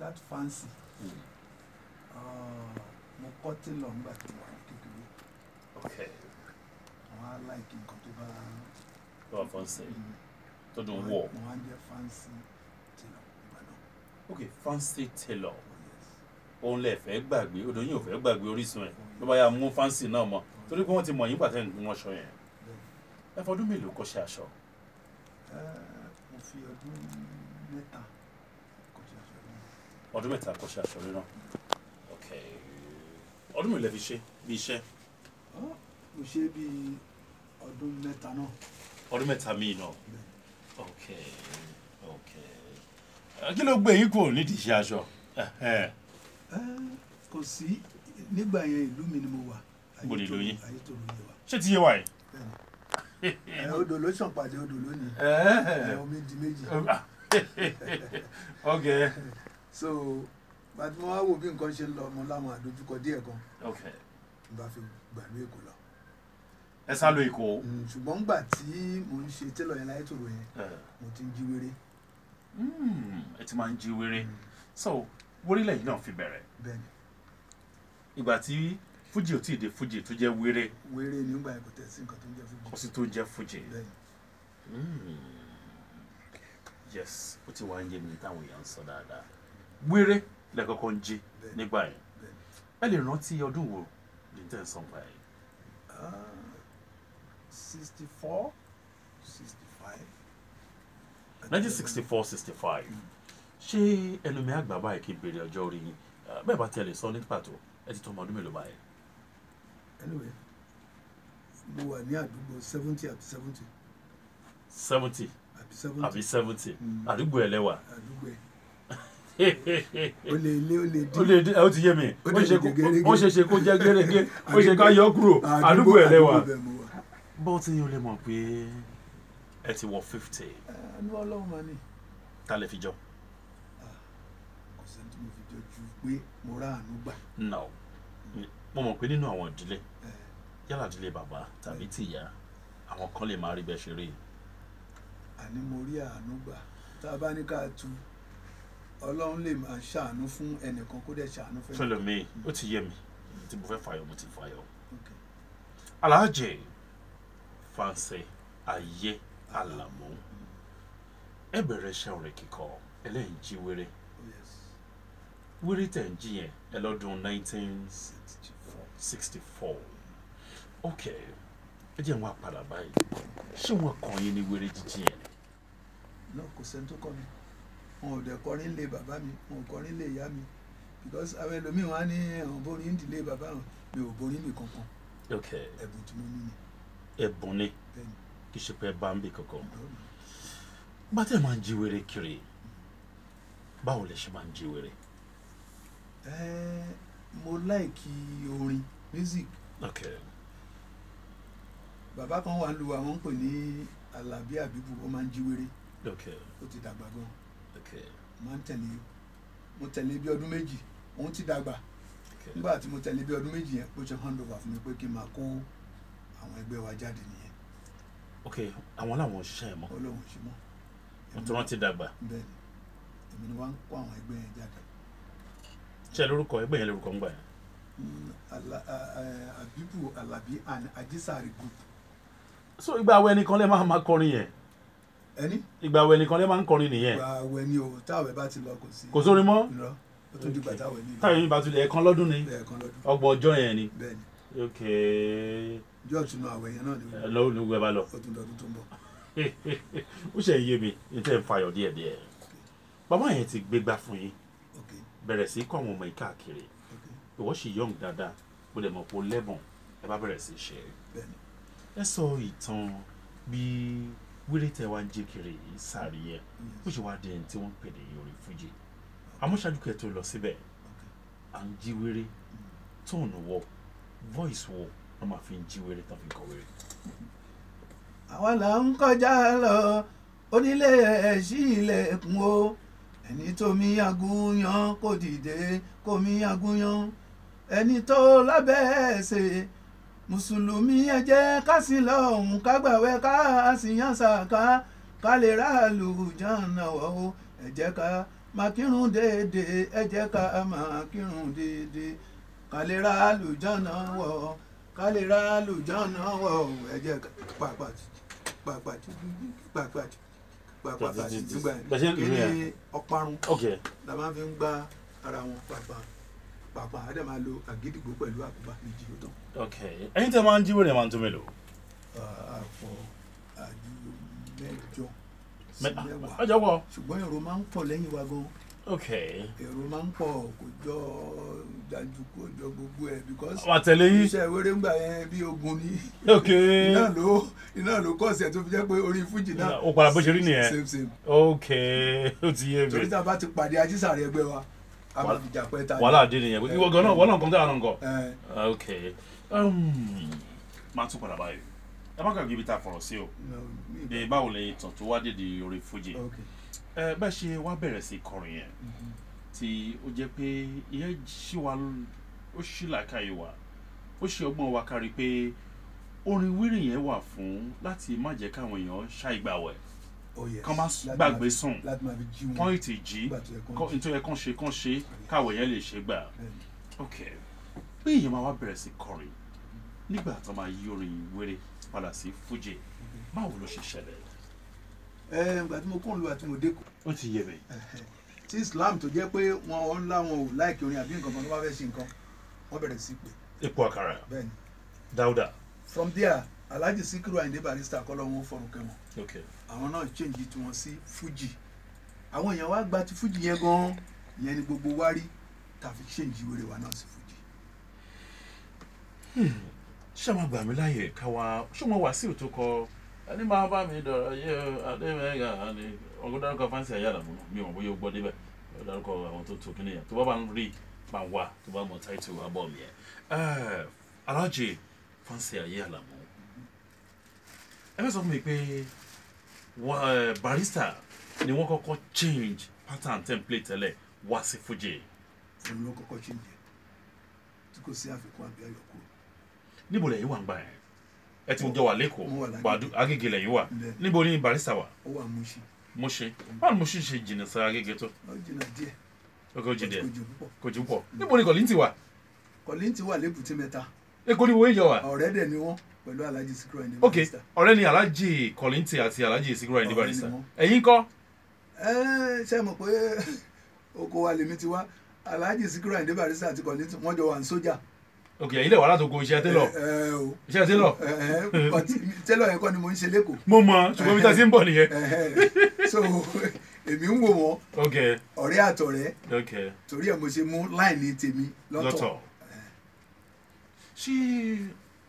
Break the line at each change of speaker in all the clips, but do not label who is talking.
that fancy uh, mo kọ́ tailor ńgbà tí mo wà ní kékeré
ok
àwọn á láìkí nǹkan tó bá
tó wà fọ́n sẹ́yìn
Mm.
tó dùn
Mo
wọ̀
wá- mo wá ń jẹ́ fancy tailor ìgbà náà
ok fancy tailor
oh yes
òun lè fẹ́ gbàgbé odò yín ò fẹ́ gbàgbé orísun ẹ̀ ló bá yà mú fancy náà mọ́ torí pé wọ́n ti mọ̀ yín pàtẹ́ nǹkan wọn aṣọ yẹn
bẹ́ẹ̀
ẹ fọdún mélòó kọ́ṣẹ́ aṣọ
Eh, mo fi ọdún mẹ́ta kọjá aṣọ náà
ọdún mẹ́ta kọ́ṣẹ́ aṣọ rírán ok ọdún mélòó lẹ fi ṣe bí iṣẹ́
Ah, mo ṣe bí ọdún mẹ́ta náà
ọdún mẹ́ta míì náà
bẹ́ẹ̀
ok ok Eh, kí ló gbé yín kúrò nídìí iṣẹ́ aṣọ Ẹhẹ́n.
Eh, kò sí nígbà yẹn ìlú mi ni mo wà
Ibo ni ìlú yín?
ayétòrò yẹ wa
ṣé ti yé wa yìí.
bẹ́ẹ̀ni ẹ odò ló ṣàn pàdé odò lónìí ẹ omi di méjì
ok
so gbàtí mo wá wò bí nǹkan ṣe ń lọ mo láwọn àdójúkọ díẹ̀ gan
ok
n bá fi gbàlú èkó lọ
ẹ sá lọ Èkó.
Mm, ṣùgbọ́n ngbà tí mo ń ṣe télọ̀ yẹn láyétòrò yẹn
Eh,
mo ti ń jí wéré
mm, ẹ ti máa ń jí wéré so wórílẹ̀ yìí náà fi bẹ̀rẹ̀
bẹ́ẹ̀ni
ìgbà tí fújì ò tí ì dé fújì tó jẹ́ wéré
wéré nígbà yẹn kò tẹ̀ sí nǹkan tó ń jẹ́ fún
kò
mi
sí tó jẹ́ fújì.
bẹ́ẹ̀ni
Mm. yes ó ti wá ń yé mi táwọn èèyàn ń sọ dáadáa wéré lẹ́kọ̀ọ́kọ́ ń jí
bẹ́ẹ̀ni
nígbà yẹn
bẹ́ẹ̀ni.
ẹ lè rántí ọdún wo ní tẹ̀ ń sọ̀npa yìí.
sixty four sixty five.
1964 65 ṣé ẹnu mi àgbà báyìí kí n béèrè ọjọ́ orí yín Eh, bẹ́ẹ̀ bá tiẹ̀ lè sọ ní pàtó ẹ ti tó ọmọ ọdún mélòó báyìí.
anyway mo wà ní àdúgbò seventy àbí seventy
seventy
àbí seventy
àbí seventy
Mm.
àdúgbò ẹ lẹ́wà.
àdúgbò ẹ̀ ó lè lé ó lè
ó
dín
lè dé ó ti yé mi
Ó
ó
dẹ̀
ṣe
lè
kó-
gẹ́gẹ́.
ó ṣe ṣe kó jẹ́ gẹ́gẹ́ ó ṣe ká yọ kúrò àdúgbò ẹ lẹ́wà.
àdúgbò bẹ́ẹ̀ mo wà.
bó ti yín ó lè mọ̀ pé ẹ ti wọ fifty
ẹ ẹnu ọlọ́run máa ní
ta lè fi jọ.
kò sẹ́ni tí mo fi jọ ju pé mo rà àánú gbà
no mo mọ̀ pé nínú àwọn ìdílé
ẹ
yálà ìdílé bàbá tàbí tìyá àwọn kan lè máa rí bẹ́ẹ̀ ṣe rí
àní mo rí àánú gbà tá a bá ní ká tu ọlọ́run lè máa ṣàánú fún ẹnìkan kó dẹ̀ ṣàánú fẹ́
fẹlẹ mi ó ti yé mi tí mo fẹ́ fàyọ mo ti fàyọ.
Okay.
Alhaji Fancy Ayé Àlàmú ẹ bẹ̀rẹ̀ iṣẹ́ orin kíkọ ẹlẹ́yìn jí wéré
Oh, yes.
wéré tẹ̀ ń jí yẹn ẹ lọ́dún
64.
1964 ok ẹ jẹ́ wọn padà báyìí ṣé wọn kàn yín ní wéré jíjí yẹn ni
náà kò sẹ́ni tó kọ́ mi wọn ò dẹ̀ kọrin lé bàbá mi wọn ò kọrin lé ìyá mi because àwọn ẹlòmíì wọn á ní àwọn borin ń dìlé bàbá wọn mi ò borin mi kankan
ok
ẹ̀bùn tí mo ní ni
ẹ̀bùn ni
bẹ́ẹ̀ ni
kì í ṣe pé bá ń bì kankan
ọ̀dọ́ mi.
bá tẹ̀ máa ń jí wéré kiri báwo lẹ ṣe máa ń jí wéré
Ẹ́, mo láìkí orin music
ok
bàbá kan wà ń lu àwọn ń pè ní Alábí Àbíbù ó máa ń jí wéré
ok
ó ti dàgbà gan
ok
máa ń tẹ̀lé mo tẹ̀lé bí ọdún méjì òun ti dàgbà
ok
nígbà tí mo tẹ̀lé bí ọdún méjì yẹn ó ṣe hand over fún mi pé kí n máa kó àwọn ẹgbẹ́ wa jáde nìyẹn
ok àwọn làwọn òṣìṣẹ́ yẹn mọ́
ó lóun ṣe mọ́
wọ́n ti rántí dàgbà
bẹ́ẹ̀ ni èmi ni wọ́n ń kó àwọn ẹgbẹ́ yẹn jáde
ṣe lórúkọ ẹgbẹ́ yẹn lórúkọ ń gbà yẹn
Mm, Ala- a- a- Abibu Alabi and Ajisari group
so ìgbà àwẹ̀ nìkan lè máa máa kọrin yẹn
ẹni
ìgbà àwẹ̀ nìkan lè máa ń kọrin nìyẹn
gba àwẹ̀ ni o táwẹ̀ bá ti lọ kò sí
kò sórin mọ́
irọ́ ó tún dìgbà
Okay.
táwẹ̀ ní
táyọ̀ yín bá tún lè ẹ̀kan lọ́dún ni
ẹ̀ẹ̀kan lọ́dún
ọgbọ̀n ọjọ́ yẹn ni
bẹ́ẹ̀ ni
ok
ọjọ́ ìtúnu àwẹ̀ yẹn náà ni
ẹ lọ́wọ́ ní gbẹ bá lọ
ó tún lọ́dún tó ń bọ̀
ó ṣe ń yé mi ní tẹ́ ń fayọ̀ díẹ̀díẹ̀ bàbá yẹn ti gbégbá fún yín
ok
bẹ̀rẹ̀ sí kọ́ àwọn ọmọ yìí káàkiri
ok
ìwọ sì yọ̀ǹg dáadáa bó dẹ̀ mọ̀ pé ó lẹ́bùn ẹ bá bẹ̀rẹ̀ sí í ṣe
bẹ́ẹ̀ ni
ẹ sọ ìtàn bí wéré tẹ wá ń jẹ́ kiri yìí sáré yẹn bó ṣe wá di ẹni tí wọ́n ń pè ní orin fújì àmọ́ ṣáájú kẹ́ tó lọ síbẹ̀
ok
à ń jí wéré tóònù wọ voice wo wọ́n máa fi ń jí wéré tán fi ń kọ wéré.
àwa là ń kọjá lọ onílé ẹ̀ṣí ilẹ̀kùn o ẹni tó mi agúnyan kò dìde kò mi agúnyan ẹni tó lábẹ́ ẹ̀ṣẹ̀ mùsùlùmí ẹ jẹ́ ká sìn lọ́hùn ká gbàwẹ̀ ká sì yan sàká ká lè ráàlú jàǹnà wọ̀ o ẹ jẹ́ ká máa kírun déédéé ẹ jẹ́ ká máa kírun déédéé ká lè ra àlùjánnà wọ̀ ká lè ra àlùjánnà wọ̀ ẹ jẹ́ ká pàpàtì pàpàtì pàpàtì pàpàtì nígbà
Bẹ́ẹ̀ ṣe ń
kí
lù
ni ọparun
ok
la máa fi ń gbá ara wọn pàpà pàpà á dẹ̀ máa lo àgídìgbò pẹ̀lú àkùbá méjì ó tán.
ok ẹ̀yin tẹ́ máa ń jíwèrè máa ń tó mélòó
àpò àjù mẹ́jọ sí
Mẹ-
mẹ́wàá
ọjọ́ pọ̀
ṣùgbọ́n èrò máa ń pọ̀ lẹ́yìn wa gan
ok
èrò máa ń pọ̀ kò jọ dájú kò jọ gbogbo ẹ̀ because
àwọn àtẹ̀lé yín
iṣẹ́ ìwéré ń gbà yẹn bí ogun ni
ok
iná ló iná ló kọ́ ọ̀sẹ̀ tó fi jẹ́ pé orí fújì náà
ó padà bó ṣe rí nìyẹn
same same
ok ó ti yé
torí
mi
tá a bá ti pàdé ajísàrè ẹgbẹ́ wa a máa fi jà pẹ́ ta ni.
wàhálà dé nìyẹn ìwọ gan náà wọ́n náà kàn tó àná nǹkan.
Ẹ,
ok um, máa tún padà báyìí ẹ má kàn kíbi tá a fọ̀rọ̀ sí o
no, mi-
bí báwo lè tàn tó wá dèdè orí fújì
ok.
ẹ bẹ́ẹ̀ ṣe wá bẹ̀rẹ̀ sí kọrin yẹn
Mhm.
tí ó jẹ́ pé ìyẹn ṣì wá ó ṣì làákàyè wa ó ṣe ọgbọ́n wa kárí pé orin wíìrì yẹn wà fún láti má jẹ́ káwọn èèyàn ṣàìgbàwẹ̀
Oh, yes.
kán má
Láti máa
gbàgbé
fi-
sùn
láti máa fi jí wọn
kán ètè jí
nígbà tó yẹ kán
kán-
jí.
nítorí kán ṣe kán ṣe káwọ̀ yẹn lè ṣe gbà
Bẹ́ẹ̀ni.
ok bí èèyàn máa wá bẹ̀rẹ̀ sí kọrin nígbà tó máa yí orin wéré padà sí fújì báwo ló ṣe ṣẹlẹ̀
ẹ ìgbà tí mo kún lu àti mo dé kù
ó ti yé mi
tí Islam tó jẹ́ pé wọn ò ńlá wọn ò láìkí orin àbí nǹkan kan tó bá fẹ́ ṣe nǹkan wọ́n bẹ̀rẹ̀ sí pé
epo àkàrà
bẹ́ẹ̀ni
dáúdà
from there Alhaji Sikiru Ayinde Barrister kọ́ lọ́wọ́ fọ̀rùn kẹwọn
ok
àwọn náà change tiwọn sí Fuji àwọn èèyàn wá gba ti Fuji yẹn gan ìyẹn ni gbogbo wa rí tàfi change wèrè wa náà sí Fuji.
ṣé máa gbà mí láàyè káwa ṣé wọn wá sí òtún kọ ẹni máa bá mi dọ̀rọ̀ yé adémẹ́gà ni ọgbọ́n dárúkọ fáǹsì ayé àlàmú mi ò mọ̀ bóyá o gbọ́ débẹ̀ ó dárúkọ àwọn tó tó kíní yẹn tó bá bá ń rí máa wá tó bá mọ táìtù abọ́ mi yẹn Eh, Alhaji fáǹsì ayé àlàmú ẹ fẹ́ sọ fún mi pé wà- eh, Barrister ni wọ́n kọ́kọ́ change pattern template tẹ́lẹ̀ wá sí Fuji
òun ló kọ́kọ́ change ẹ̀ tí kò sí àfikún àbí àyọkúrò.
níbo lẹ́yìn wà ń gbà yẹn ẹ ti jọ wà
Mo wà
lẹ́kọ̀ọ́
l'Agége.
gbàdú Agége lẹ́yìn wà
Ǹdẹ́,
níbo ni Barrister wà
ó wà Muṣin
Mushin báwo ni Mushin ṣe jìnnà sí Agége tó
ó jìnnà díẹ̀
ọkọ̀ jì díẹ̀
kò jù púpọ̀.
kò jù pọ̀ níbo ni Kollington wà
Kollington ti wà lébùté mẹ́ta
Èkó ni wo yíyọ wà
ọ̀rẹ́ dẹ̀ ni wọ́n pẹ̀lú Alhaji Sikiru Ayinde
ok
Barrister.
ọ̀rẹ́ ni Alhaji Kollington àti Alhaji Sikiru Ayinde
Ọ̀rẹ́ ni
Barrister
wọ́n.
ẹ̀yin kọ́
ẹ ṣe mọ̀ pé oko wa lèmi ti wá Alhaji Sikiru Ayinde Barrister àti Kollington wọ́n jọ wà ní sójà.
ok ẹ̀yin lè wà látòkò iṣẹ́ télọ̀
ẹ ẹ o
iṣẹ́ télọ̀
ẹ ẹ but tẹ́lọ̀ yẹn kọ́ ni mo ń ṣe lẹ́kọ̀ọ́.
mo mọ ṣùgbọ́n bí tá a ti ń bọ̀ nìyẹn
Ẹ ẹ so èmi ń wò wọ́n
ok
ọ̀rẹ́ àtọ̀rẹ́
ok
torí ẹ̀ mo ṣe mú láìní tèmi lọ́tọ̀.
lọ́tọ̀ ṣé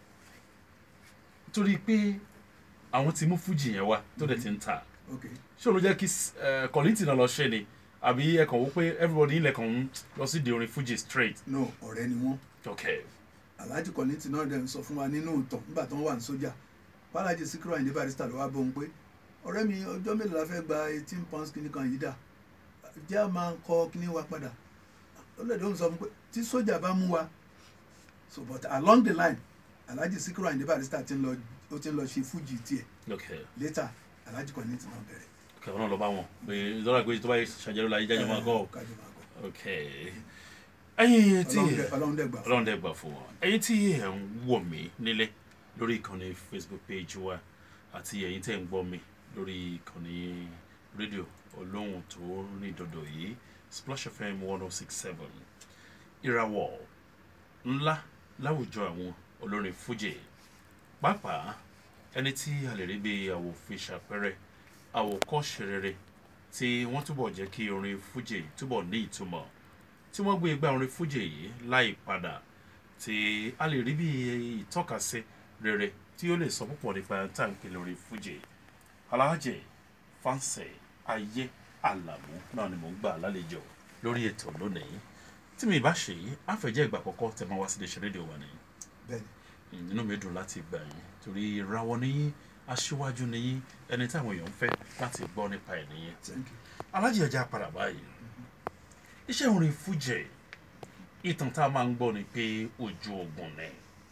torí pé àwọn ti mú Fuji yẹn wá tó dẹ̀ ti ń ta
ok
ṣé ló jẹ́ kí eh, Kollington náà lọ ṣe ni àbí ẹ kàn wò pé everybody ilẹ̀ kan ń lọ sí di orin Fuji straight
no ọ̀rẹ́ ni wọ́n
ok
Alhaji Kollington náà dẹ̀ ń sọ fún wa nínú ìtàn nígbà tó ń wà ní sójà Alhaji Sikiru Ayinde Barrister ló wá bóun pé ọ̀rẹ́ mi ọjọ́ mélòó la fẹ́ gba eighteen pounds kìíní kan yìí dà jẹ́ a máa kọ kíní wa padà ọlọ́dẹ ń sọ fún pé tí sójà bá mú wa so but along the line Alhaji Sikiru Ayinde Barrister ti ń lọ ó ti ń lọ ṣe Fuji tiẹ̀
ok
later Alhaji Kollington náà bẹ̀rẹ̀
ok wọn náà lọ bá wọn pé ìdọ́rà pé tó bá yẹ ṣàjẹrò láyé jájọ máa gọ́
kájọ máa gọ́
ok ẹ̀yin tí
Ọlọ́run dẹ̀- Ọlọ́run dẹ̀ gbà fún
ọlọ́run dẹ̀ gbà fún wọn ẹ̀yin tí ẹ̀ ń wò mí nílé lórí ìkànnì Facebook page wa àti ẹ̀yin tẹ̀ ń gbọ́ mi lórí ìkànnì rédíò olóhùn tó rìn dòdò yìí Splash FM one oh six seven ìràwọ̀ ńlá láwùjọ àwọn olórin Fuji pàápàá ẹni tí a lè rí bí àwòfin ṣàpẹrẹ àwòkọ́ṣe rere tí wọ́n túbọ̀ jẹ́ kí orin Fuji túbọ̀ ní ìtumọ̀ tí wọ́n gbé igbá orin Fuji yìí láì padà tí a lè rí bí ìtọ́kasí rere tí ó lè sọ púpọ̀ nípa táǹkì lórí Fuji Alhaji Fancy Ayé Àlàmú náà ni mò ń gbà lálejò lórí ètò lónìí tí mi bá ṣe yìí àfẹ̀jẹ́ ìgbà àkọ́kọ́ tẹ̀ máa wá sí iléeṣẹ́ rédíò wa nìyí
bẹ́ẹ̀ni
inú mi dùn láti gbà yín torí ìràwọ̀ níyín aṣíwájú níyín ẹni táwọn èèyàn ń fẹ́ láti gbọ́ nípa ẹ̀ nìyẹn
thank you
Alhaji ẹja padà báyìí iṣẹ́ orin Fuji ìtàn tá a máa ń gbọ́ ni pé ojú ogun ni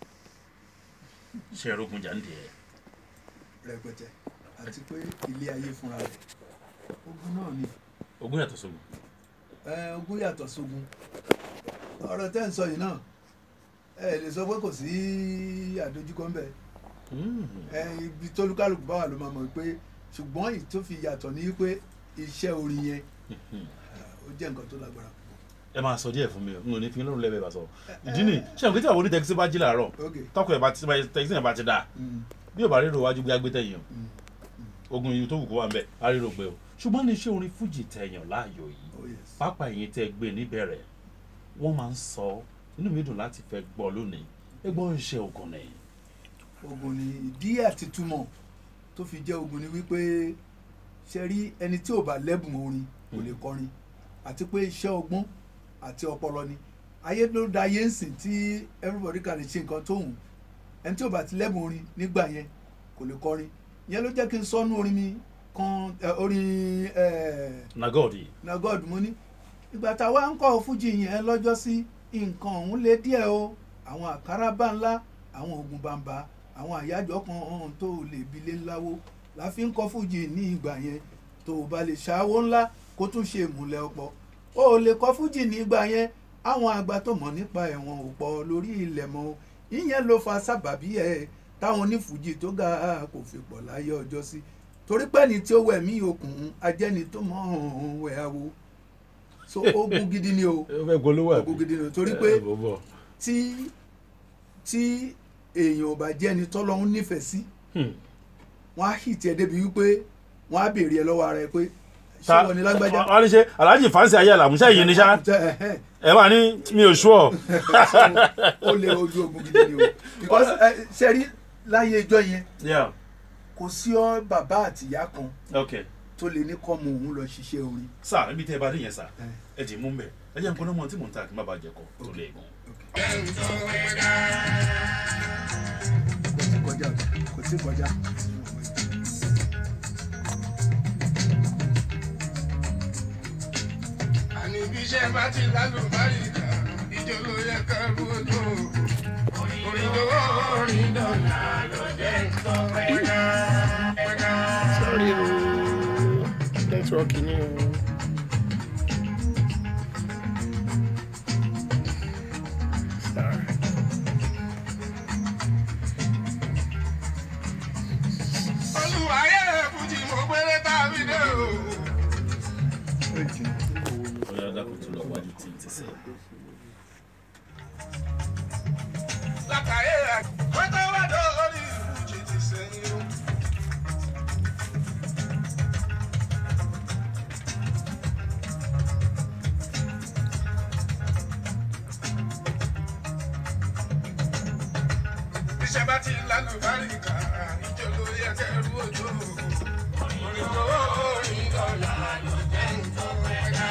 ṣe ẹ̀rọ̀gùn jàǹdì ẹ̀
rẹpẹtẹ àti pé ilé ayé fúnra rẹ̀ ogun náà ni
ogun yàtọ̀ sógun
ẹ, ogún yàtọ̀ sógun ọ̀rọ̀ tẹ́ ń sọ yìí náà ẹ lè sọ pé kò sí àdójúkọ ńbẹ
Mm.
ẹ ibi tólúkálùkù bá wà ló máa mọ̀ pé ṣùgbọ́n èyí tó fi yàtọ̀ ní pé iṣẹ́ orin yẹn
Mhm.
ó jẹ́ nǹkan tó lágbára
ẹ máa sọ díẹ̀ fún mi o n ò ní fi lọ́rùn lẹ́bẹ̀ẹ́ bá sọ ìdí ni ṣé àwọn kìtìyà wo ní tẹkisí bá jí làárọ̀
ok
tọkọ ẹ̀ bá ti tẹkisí yẹn bá ti dà
mm,
bí ò bá ríro wájú gbé agbétẹ̀yìn o
mm,
ogun yìí tó wù kó wà ń bẹ̀ á ríro gbé o ṣùgbọ́n ní iṣẹ́ orin fújì tẹ̀yàn láàyò yìí
oh yes
pápá ẹ̀yìn tẹ́ gbé níbẹ̀rẹ̀ wọ́n máa ń sọ inú mi dùn láti fẹ́ gbọ́ lónìí ẹ gbọ́ iṣẹ́ ogun ni
ogun ni ìdí àti túmọ̀ tó fi jẹ́ ogun ni wípé ṣe rí ẹni tí ò bá lẹ́bùn orin kò lè kọrin àti pé iṣẹ́ ọgbọ́n àti ọpọlọ ni ayé ló da ayé ń sìn tí everybody can lè ṣe nǹkan tó hùn ẹni tí ò bá ti lẹ́bùn orin nígbà yẹn kò lè kọrin ìyẹn ló jẹ́ kí n sọ́nú orin mi kan ẹ, orin ẹ̀
nagodi
na god mo ní ìgbà táwa ń kọ́ fújì yẹn lọ́jọ́ sí nǹkan ọ̀hún lé díẹ̀ o àwọn àkàrà bá ńlá àwọn oògùn bàǹbà àwọn àyájọ́ kan ọ̀hún tó lè bi lé ńláwó la fi ń kọ́ fújì ní ìgbà yẹn tó o bá lè ṣàwó ńlá kó tún ṣe ìmùlẹ̀ ọ̀pọ̀ o ò lè kọ́ fújì ní ìgbà yẹn àwọn àgbà tó mọ̀ nípa ẹ̀wọ̀n ò pọ̀ lórí ilẹ̀ mọ́ o. ìyẹn ló fa sábàbí ẹ̀ táwọn onífújì tó ga kò fi pọ̀ láyé ọjọ́ sí torí pé ní tí ó wẹ̀ mí okùn ajẹ́ni tó mọ̀ ọ́n wẹ̀ awo so ogun gidi ni o
ẹ fẹ́ gbólówó
ogun gidi ni o torí pé tí tí èèyàn ò bá jẹ́ ẹni tọ́lọ́hún nífẹ̀ẹ́ sí wọ́n á hìtì ẹ̀ débi wípé wọ́n á béèrè ẹ lọ́wọ́ ara ẹ pé ṣé wọ́n ní lágbájá
wọ́n ní ṣe aláàjì fáǹsì ayé àlàmúṣẹ́ yìí ní sá
Jẹ́, ẹ̀hẹ́n.
ẹ wà ní mi ò sú ọ.
ó lé ojú ogun gidi ni o because ẹ, ṣe rí láyé ẹjọ́ yẹn
Yeah.
kò sí ọ bàbá àtìyá kan
ok
tó lè ní kọ́mọ òun lọ ṣiṣẹ́ orin
sá ibi tẹ́ ẹ bá dé yẹn sá
ẹ,
ẹ dì í mú mbẹ ẹ jẹ́ nǹkan náà mọ̀ tí mò ń ta kí n má bàa jẹ kọ́ tó lè gùn.
kò tí kọjá kò tí kọjá.
àní bí iṣẹ́ bá ti lálùbáríkà ìjọ ló yẹ ká rú ojú orin lówó orin dọ̀là ló jẹ́ nǹkan pẹ́ká pẹ́ká.
Sorry o, nẹ́tíwọ́ọ̀kì ni o. Sorry.
olùwàyẹ fújì mo gbére tàbí dé o.
ọ̀yà dàkú tó lọ wájú tí n ti sẹ́.
látàyè rẹ̀ wọ́n tó wá dórí fújì ti sẹ́yìn o. iṣẹ́ bá ti lálùbáríkà ìjọ ló yẹ kẹrù òjò. orin lówó orin dọ́là ló jẹ́ nǹkan pẹ́ká.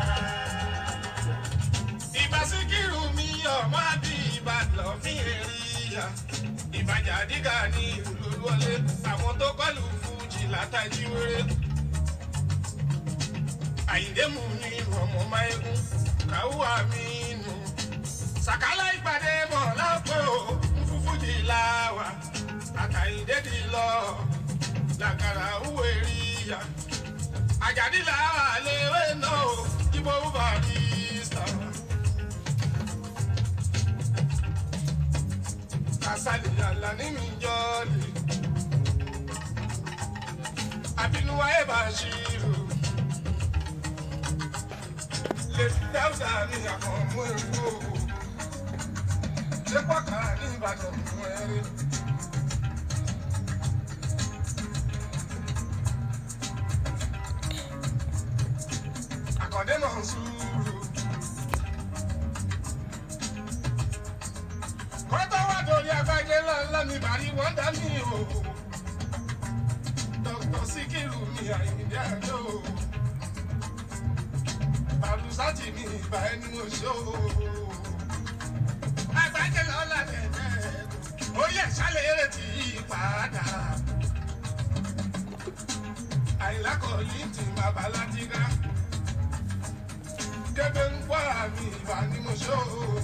ìbá síkírù mi ọmọ àbí ìbàdàn fi èrìyà. ìbàjà dígà ní ìlú wọlé àwọn tó kọlù fújì látàjí wéré. àyíndé mú ní ọmọ máyégún káwọ́ àmì nù. sàkálà ìpàdé mọ̀ lápò fúfújì láwà àtàyíndé di lọ làkàrà òwe ríya àjàdí làwà léwé náà ìbò barista. kásálì àlàní mi jọ́ọ̀lì àbínúwá ẹ̀ bá ṣírò lè dáúdà ní àkànmú èrò ṣé pàkà ní ìbàdàn fún ẹrí. àkàndé náà ń sùúrù. kọ́tà wà lórí agbájẹ́ ńláńlá mi bàrí wọ́n dá mi o. dókítà síkírù mi àyìndé àjò. bàlùsátì mi ìbà ẹni mo ṣó o agbájẹ lọ́la tẹ̀tẹ̀ orí ẹ̀ ṣálẹ̀ eré tí yí padà. àìlákọ̀ọ́lì tí bàbá látìgá. kébé ń gbọ́ àmì ìbá ni mo ṣó.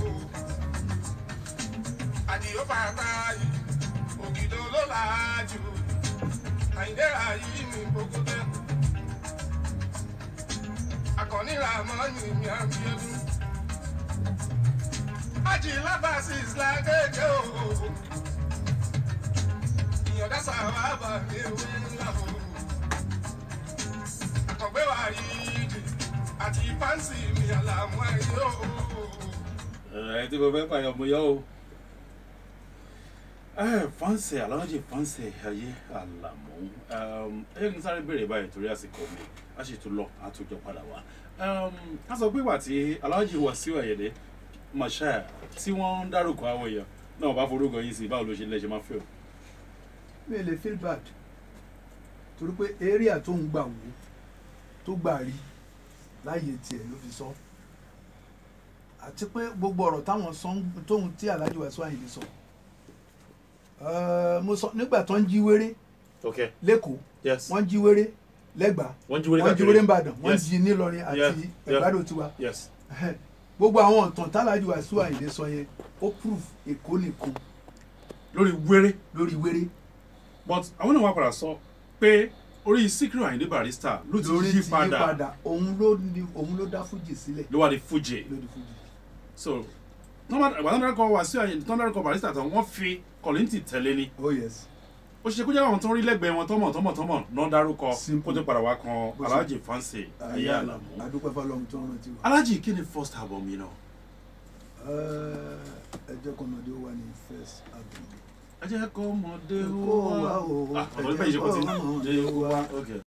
àdìyó bàbá yìí ògìdó ló làájú. àìdẹ́ra yìí mi gbogbo tẹ́. àkànní ramọ́nì mi àbíọ́dún. ájì lábàásì ìsìlágége o. ìyọ̀dá sàwábà ní ewé ńlá o. àkàngbé wà rí ìdì àti fáǹsì mi àlàmú ẹ̀yọ́ o.
ẹ tí mo fẹ́ fàyọ̀ mo yọ o. ẹ fáǹsì aláwọ̀jì fáǹsì ayé àlàmú ẹ yẹ kí n sáré béèrè báyìí torí àsìkò mi a sì tún lọ a tún jọ padà wá. ká sọ pé ìwà tí aláwọ̀jì Wasiu Ayinde Marshal tí wọ́n ń dárúkọ àwọn èèyàn náà bá forúkọ yín sí báwo ló ṣe lẹ́sẹ̀ máa fẹ́ o.
mi ò lè feel bad torí pé area tó ń gbà wò tó gbà rí láàyè tiẹ̀ ló fi sọ àti pé gbogbo ọ̀rọ̀ táwọn sọ ń- tóun tí Alhaji Wasiu Ayinde sọ Eh, mo sọ nígbà tó ń jí wéré
ok
lẹ́kọ̀ọ́
yes
wọ́n jí wéré lẹ́gbàá
wọ́n jí wọlé
wọ́n jí wéré ńbàdàn wọ́n
Yes.
jí nílọrin àti
Yeah, yeah.
ẹ̀gbádò tiwa
yes
gbogbo àwọn ọ̀tàn t'Alhaji Wasiu Ayinde sọ yẹn ó proof èkó nìkan
lórí wéré
lórí wéré
but àwọn náà wá padà sọ pé orí Síkírù Àyìndé Barrister ló ti
lórí
yí
ti yí
padà
padà òun ló ní òun ló dá fújì sílẹ̀
ló wà ní Fuji
lórí fújì.
so àgbàdo dárúkọ Wasiu Àyìndé tó ń dárúkọ Barrister tán wọ́n fi Kollington tẹ̀lé ni
oh yes
ó ṣe kó jẹ́ àwọn tó ń rí lẹ́gbẹ̀ẹ́ wọn tọ́mọ̀ tọ́mọ̀ tọ́mọ̀ náà dárúkọ
Simple.
kó tó padà wá kan
Bó ṣe-
Alhaji Fancy Ayé Àlàmú
adúpẹ́ fọlọ́run tó ń rántí wa.
Alhaji kí ni first album yìí náà
ẹ jẹ́ kọ́mọdé ó wà ní first album.
ẹ jẹ́ kó mọ̀dé
Kó wá o,
wá ah
ẹ
ọ̀dọ́
jẹ́
bẹ́ẹ̀ ṣe kó ti
kó mọ̀dé
dé
wá.
wá ok.